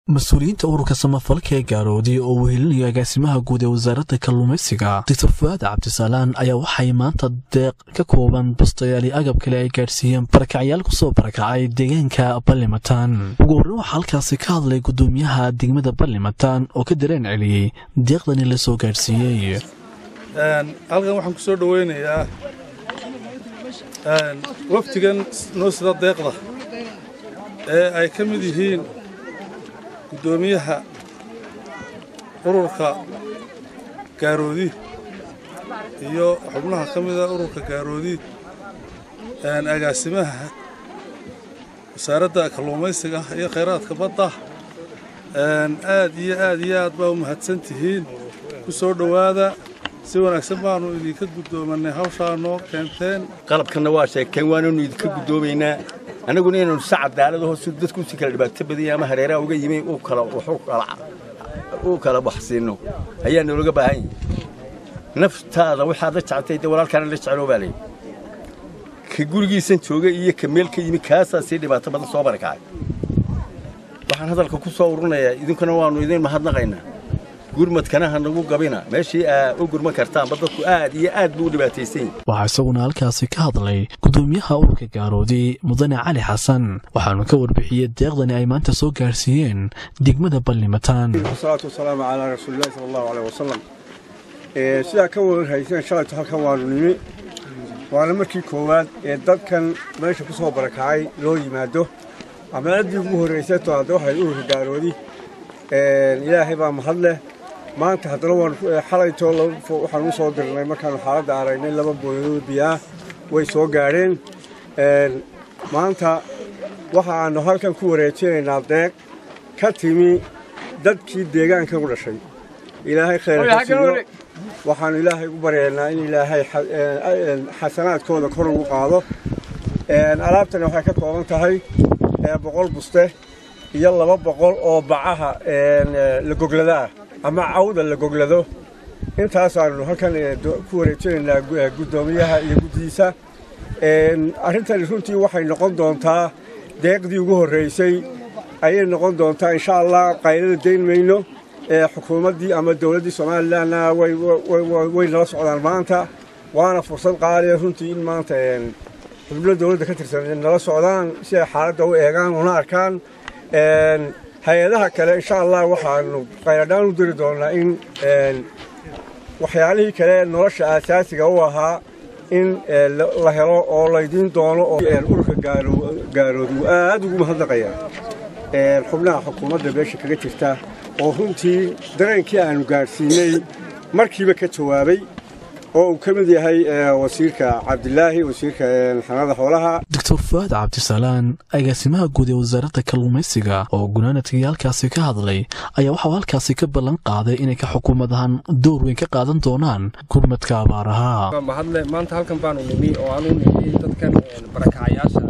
mas-uuliyiinta ururka samafalka ee gaaroodi oo wehelinayo agaasimaha guud ee wasaaradda kalluumaysiga doctor fuaad cabdisaalaan ayaa waxay maanta deeq ka kooban bastayaal iyo agab kale ay gaadhsiiyeen barakacyaal kusoo barakacay deegaanka ballimataan ugu horreyn waxaa halkaasi ka hadlay guddoomiyaha degmada ballimataan oo ka dareen celiyey deeqdani la soo gaadhsiiyey halkan waxaan ku soo dhoweynayaa waftigan noo sida deeqda ee ay ka mid yihiin guddoomiyaha ururka gaaroodi iyo xubnaha ka mida ururka gaaroodi agaasimaha wasaaradda kalluumaysiga iyo khayraadka badda aad iyo aad iyo aad baa u mahadsan tihiin ku soo dhowaada si wanaagsan baanu idinka guddoomanay hawshaa noo keenteen qalabkanna waa sheegteen waananu idinka guddoomaynaa annaguna inaynu si cadaalad hoos dadku si kala dhibaato badanya ama hareeraha uga yimi u kala waxsiinno ayaa noolaga baahan yahi naftaada waxaad la jectay dee walaalkaana la jecloo baa layidhi ka gurigiisan jooga iyo ka meel ka yimi kaasaa sii dhibaato badan soo barakacay waxaan hadalka ku soo ururinayaa idinkuna waannu idin mahadnaqaynaa gurmadkana ha nagu gabina meeshii aa u gurman kartaanba dadku aad iyo aad buu u dhibaataysan yahi waxaa isaguna halkaasi ka hadlay guddoomiyaha ururka gaaroodi mudane cali xasan waxaanu ka warbixiyey deeqdani ay maanta soo gaadhsiiyeen degmada ballimataan wasalaatu wasalaamu calaa rasuulillahi sala allahu aleyh wasalam sidaa ka warhayseen shalayto halkan waanu nimi waana markii koowaad ee dadkan meesha ku soo barakacay loo yimaado amaaladii ugu horraysay to hadda waxay ururka gaaroodi ilaahay baa mahad leh maanta haddana waan xalaytoo waxaan u soo dirnay markaanu xaaladda aragnay laba booyadood biyaah way soo gaadheen maanta waxa aanu halkan ku wareejinaynaa deeq ka timi dadkii deegaankan u dhashay ilaahay khayrkasiiyo waxaannu ilaahay ugu baryaynaa in ilaahay xasanaadkooda kor ugu qaado alaabtani waxay ka kooban tahay boqol buste iyo laba boqol oo bacaha la gogladaa ama cawda la goglado intaasaanu halkan ku wareejinaynaa guddoomiyaha iyo guddihiisa arrintani runtii waxay noqon doontaa deeqdii ugu horraysay ayay noqon doontaa insha allah qaylada dayn mayno xukuumaddii ama dowladdii somalilanna way nala socdaan maanta waana fursad qaaliya runtii in maanta xubno dowladda ka tirsan nala socdaan si ay xaaladda u eegaan una arkaan hay-adaha kale insha allah waxaanu qayladhaan u diri doonnaa in waxyaalihii kale nolosha aasaasiga u ahaa in la helo oo laydiin doono oo ururka gaaroodi uu aad ugu mahadnaqaya xubnaha xukuumadda beesha kaga jirta oo runtii dareenkii aanu gaadhsiinay markiiba ka jawaabay oo uu ka mid yahay wasiirka cabdilaahi wasiirka xanaada xoolaha doctor fuaad cabdisaalaan agaasimaha guud ee wasaaradda kalluumaysiga oo gunaanadkii halkaasi ka hadlay ayaa waxau halkaasi ka ballan qaaday inay ka xukuumad ahaan door weyn ka qaadan doonaan gurmadka abaaraha mahadle maanta halkan baanu nimi oo aanu nimi dadkan barakacayaasha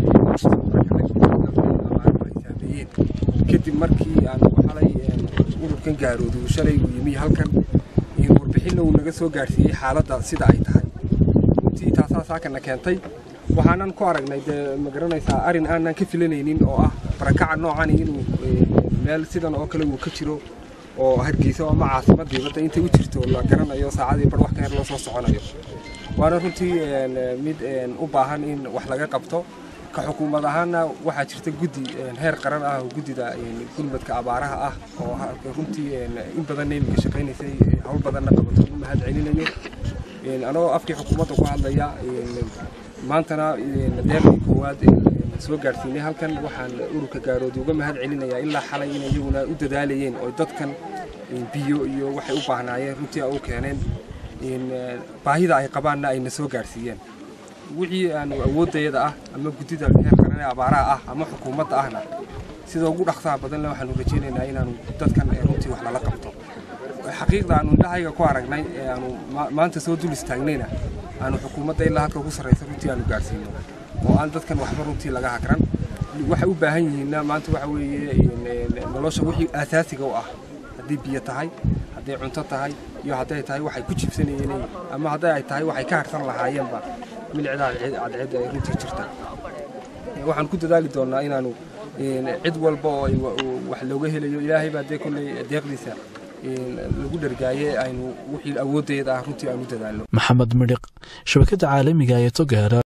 saameeyeen kadib markii aanu xalay ururkan gaaroodu shalay uu yimi halkan warbixinna uu naga soo gaadhsiiyey xaaladda sida ay tahay runtii taasaa saakana keentay waxaanan ku aragnay dee ma garanaysaa arrin aanan ka filanaynin oo ah barakaca noocani inuu meel sidan oo kale uu ka jiro oo hargeysa ama caasimadii badda intay u jirto la garanayo saacadii bar wax ka her loo soo soconayo waana runtii mid u baahan in wax laga qabto ka xukuumad ahaanna waxaa jirta guddi heer qaran ah oo guddida gurmadka abaaraha ah oo runtii in badanna iminka shaqaynaysay hawl badanna qabato u mahad celinayo anagoo afkii xukuumadda ku hadlaya maantana deeqdii koowaad soo gaadhsiinay halkan waxaan ururka gaaroodi uga mahad celinayaa ilaa xalay in iyaguna u dadaalayeen oo dadkan biyo iyo waxay u baahnaayeen runtii u keeneen baahida ay qabaanna ayna soo gaadhsiiyeen wixii aanu awooddayada ah ama guddida heer qaran ee abaaraha ah ama xukuumadda ahna sida ugu dhaqsaha badanle waxaanu rajaynaynaa inaanu dadkan runtii wax lala qabto xaqiiqda aanu indhahayga ku aragnay ee aanu maanta soo dul istaagnayna aanu xukuumadda ilaa halka ugu sarraysa runtii aanu gaadhsiino oo aan dadkan waxba runtii laga hagran waxay u baahan yihiinna maanta waxa weeye nolosha wixii aasaasiga u ah haddii biyo tahay hadday cunto tahay iyo hadday tahay waxay ku jibsanayeen ama hadday ay tahay waxay ka harsan lahaayeenba milicda cadceed ay runtii jirta waxaan ku dadaali doonnaa inaanu cid walba oo wax looga helayo ilaahay baa dee kolley deeqdiisa lagu dhargaaye aynu wixii awooddeeda ah runtii aanu dadaalno maxamed midhiq shabakadda caalamiga ee togaara